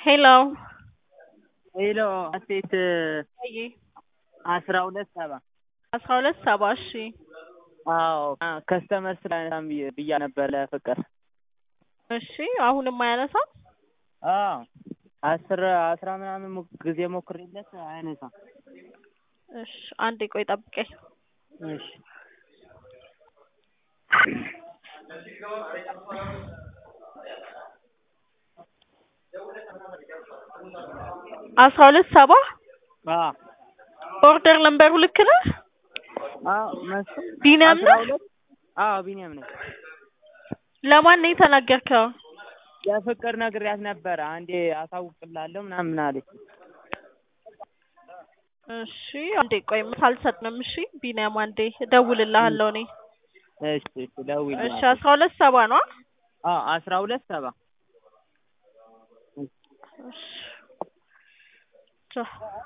ሄሎ ሄሎ አሴት ወይ አስራ ሁለት ሰባ አስራ ሁለት ሰባ እሺ አዎ ከስተመር ስላነሳም ብያ ነበር ለፍቅር እሺ አሁንም አያነሳም አዎ አስር አስራ ምናምን ሞ- ጊዜ ሞክሬለት አያነሳም እሺ አንዴ ቆይ ጠብቀኝ እሺ አስራ ሁለት ሰባ አዎ ኦርደር ነምበሩ ልክ ነህ አዎ መስ ቢኒያም አስራ ነህ ሁለት አዎ ቢኒያም ነኝ ለማን ነው የተናገርከው ለፍቅር ነግሬያት ነበረ አንዴ አሳውቅላለሁ ምናምን አለች እሺ አንዴ ቆይ ምሳ አልሰጥንም እሺ ቢኒያም አንዴ እደውልልሃለሁ እኔ እሺ እሺ ደውዪልኝ እሺ አስራ ሁለት ሰባ ነው አዎ አስራ ሁለት ሰባ እሺ ቻው